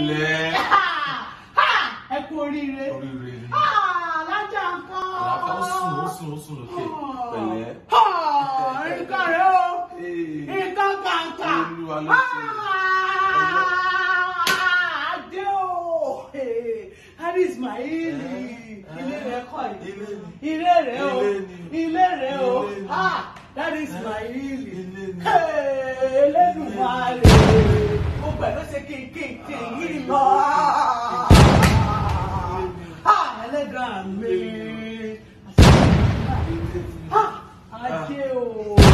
pẹ̀lẹ́. ẹ kú oríire oríire ni. alájà nǹkan àlàáfíà ó sùn ó sùn ó sùn lókè pẹ̀lẹ́. nǹkan rẹ o Ee, nǹkan kàǹkà Olúwa ló ṣe. adé o hadi ismail ilé rẹ kọ́ Ilé yìí ni. ilé rẹ o Ilé ni. ilé rẹ o Ilé ni. hadi ismail Ilé ni. elédùnmáre mo pẹ̀lú ṣe kéékèèké yìí lọ ẹlẹ́dàá mi ajé o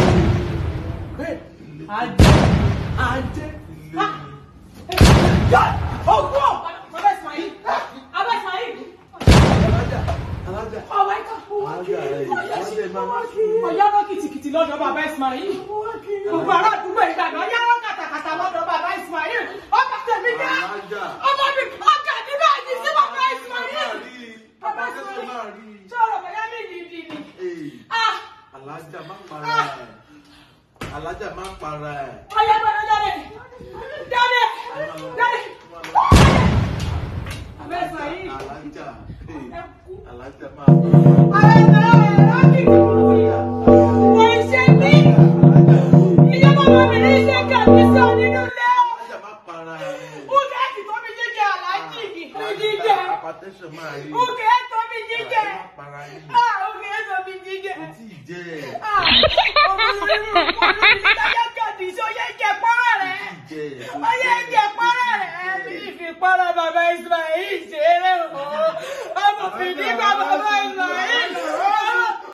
ajé ajé ọgbọ́n abẹ́ ismail abẹ́ ismail alájà alájà. ọwọ́ ẹ̀ka owó Alájà rẹ̀ yìí, alájà ẹ̀ máa ń kí. ọ̀yáwó kìtìkìtì lọ́dọ̀ bàbá ismail gbogbo ará àdúgbò ìgbàgbọ́ ọ̀yáwó kàtàkàtà lọ́dọ̀ bàbá ismail ọkà tẹ̀mí jẹ́ Alájà. ọmọ mi ọkà ní báyìí sí bàbá ismail Bàbá Jésù máa rí. ṣé ọ̀rọ̀ bẹ̀yà mi nìdí ni Ee, ah alájà má para ẹ̀. Alájà má para ẹ̀. ọ̀yá gbọ́dọ̀ jáde jáde jáde bàbá ismail Alájà. Ee, ẹ kú. alájà máa para ẹ̀. Ara ẹ̀rọ ẹ̀rọ kìkì wọ́n ṣe mí ìjọba ọmọbìnrin iṣẹ́ kàbí sọ nínú ilé Alájà má para ẹ̀. Uge ti tó mi jíjẹ aláàjì ní jíjẹ. Apatẹ́sọ̀ máa rí. Uge tó mi jíjẹ. Má para ẹ̀. Ah, Uge tó mi jíjẹ. Kò tí ì jẹ́ ẹ̀. Ah, ọmọ mi rí mú kó mi jíjẹ